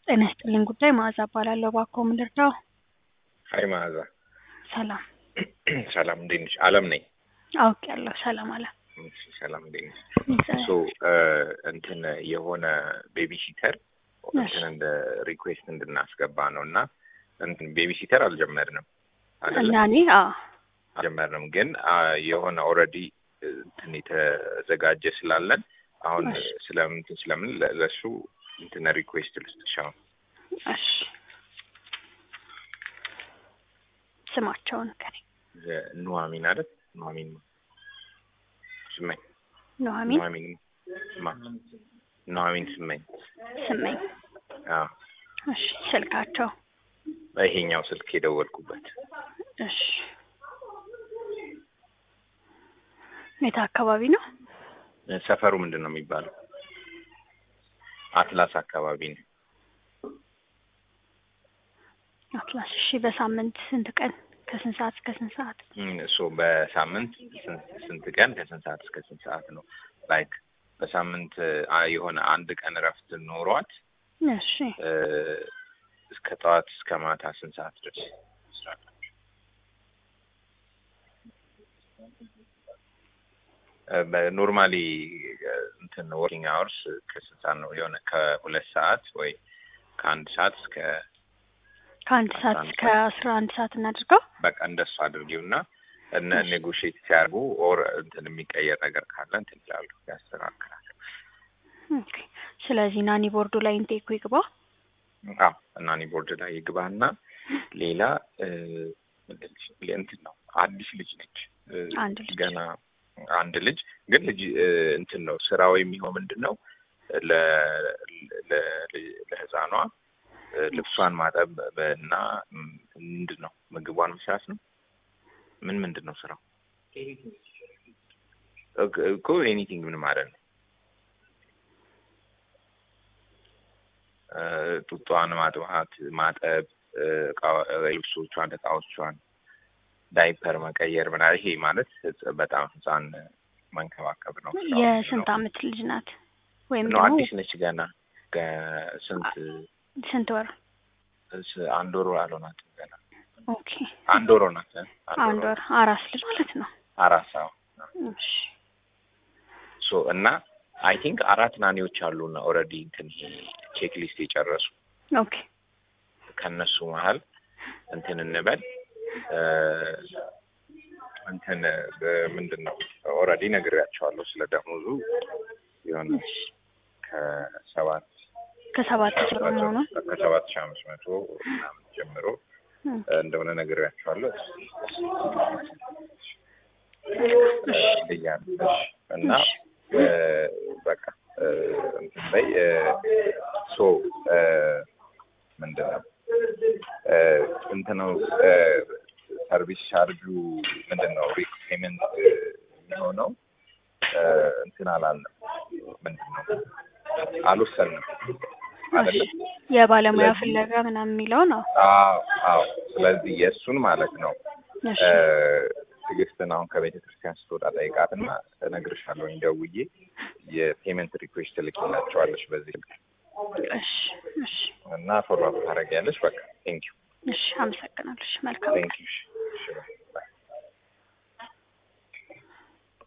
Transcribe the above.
ጤና ይስጥልኝ ጉዳይ መዓዛ እባላለሁ። እባክዎ ምን ልርዳው? ሀይ መዓዛ። ሰላም ሰላም እንዴት ነሽ? አለም ነኝ። አውቄያለሁ። ሰላም አለ። እሺ፣ ሰላም እንዴት ነሽ? ሶ እንትን የሆነ ቤቢ ሲተር እንትን እንደ ሪኩዌስት እንድናስገባ ነው እና እንትን ቤቢ ሲተር አልጀመርንም አይደለ? እና እኔ አዎ አልጀመርንም ግን አ፣ የሆነ ኦልሬዲ እንትን የተዘጋጀ ስላለን አሁን ስለምን ስለምን ለ- ለእሱ እንትን ሪኩዌስት ልስጥሽ አሁን እሺ ስማቸውን ከኔ ኑሐሚን አይደል? ኑሐሚን ስመኝ ኑሐሚን ኑሐሚን ማ ኑሐሚን ስመኝ ስመኝ። አዎ እሺ ስልካቸው ይሄኛው ስልክ የደወልኩበት እሺ የት አካባቢ ነው? ሰፈሩ ምንድን ነው የሚባለው? አትላስ አካባቢ ነው። አትላስ። እሺ በሳምንት ስንት ቀን ከስንት ሰዓት እስከ ስንት ሰዓት? እሱ በሳምንት ስንት ስንት ቀን ከስንት ሰዓት እስከ ስንት ሰዓት ነው? ላይክ በሳምንት አ፣ የሆነ አንድ ቀን እረፍት ኖሯት እሺ እ፣ እስከ ጠዋት እስከ ማታ ስንት ሰዓት ድረስ በኖርማሊ እንትን ወርኪንግ አወርስ ከስንት ሰዓት ነው? የሆነ ከሁለት ሰዓት ወይ ከአንድ ሰዓት እስከ ከአንድ ሰዓት እስከ አስራ አንድ ሰዓት እናድርገው። በቃ እንደሱ አድርጊው እና እነ ኔጎሽዬት ሲያደርጉ ኦር እንትን የሚቀየር ነገር ካለ እንትን ይላሉ ያስተካክላሉ። ኦኬ። ስለዚህ ናኒ ቦርዱ ላይ ኢንቴኩ ይግባ። አዎ እና እኔ ቦርድ ላይ ይግባና ሌላ እ፣ ምንድን ነች? እንትን ነው አዲስ ልጅ ነች እ፣ አንድ ልጅ። ገና አንድ ልጅ ግን ልጅ እ፣ እንትን ነው ስራው የሚሆን ምንድን ነው ለ ለ- ለህፃኗ እ፣ ልብሷን ማጠብ እና ም፣ ምንድን ነው ምግቧን መስራት ነው። ምን ምንድን ነው ስራው እኮ- እኮ ኤኒቲንግ ምን ማለት ነው? እ፣ ጡጧን ማጥባት፣ ማጠብ፣ እ፣ እቃ- እ፣ ልብሶቿን፣ እቃዎቿን፣ ዳይፐር መቀየር ምናምን ይሄ ማለት ህጽ- በጣም ህፃን መንከባከብ ነው። ስራው የስንት ነው። አመት ልጅ ናት? ወይም ነው ደግሞ አዲስ ነች ገና ገ- ስንት ስንት ወር? ስ- አንድ ወር አልሆናትም ገና ኦኬ አንድ ወር ሆናት እ? አንድ ወር አራስ ልጅ ማለት ነው። አራት ሰው እሺ ሶ እና አይ ቲንክ አራት ናኒዎች አሉና ኦልሬዲ እንትን ይሄ ቼክ ሊስት የጨረሱ ኦኬ ከነሱ መሀል እንትን እንበል እ፣ እንትን እ፣ ምንድን ነው ኦልሬዲ ነግሬያቸዋለሁ ስለ ደሞዙ የሆነ ከሰባት ከሰባት ጀምሮ መሆኑን ከሰባት ሺህ አምስት መቶ ምናምን ጀምሮ እ፣ እንደሆነ ነግሬያቸዋለሁ ብያለሁ። እሺ እና እ፣ በቃ እ፣ እንትን ላይ እ፣ ሶ እ፣ ምንድን ነው እ፣ እንትን ነው እ፣ ሰርቪስ ቻርጁ ምንድን ነው ሪፔመንት የሚሆነው እ፣ እንትን አላለም ምንድን ነው አልወሰንም አይደለም የባለሙያ ስለዚህ- ፍለጋ ምናምን የሚለው ነው። አዎ አዎ ስለዚህ የእሱን ማለት ነው እሺ እ፣ ትዕግስትን አሁን ከቤተ ክርስቲያን ስትወጣ ጠይቃትና እነግርሻለሁ ደውዬ የፔመንት ሪኩዌስት ትልኪላቸዋለች በዚህ ስልክ እሺ እሺ እና ፎሎ አፕ ታደርጊያለሽ በቃ ቴንክ ዩ እሺ አመሰግናለሁ። እሺ መልካም ቴንክ ዩ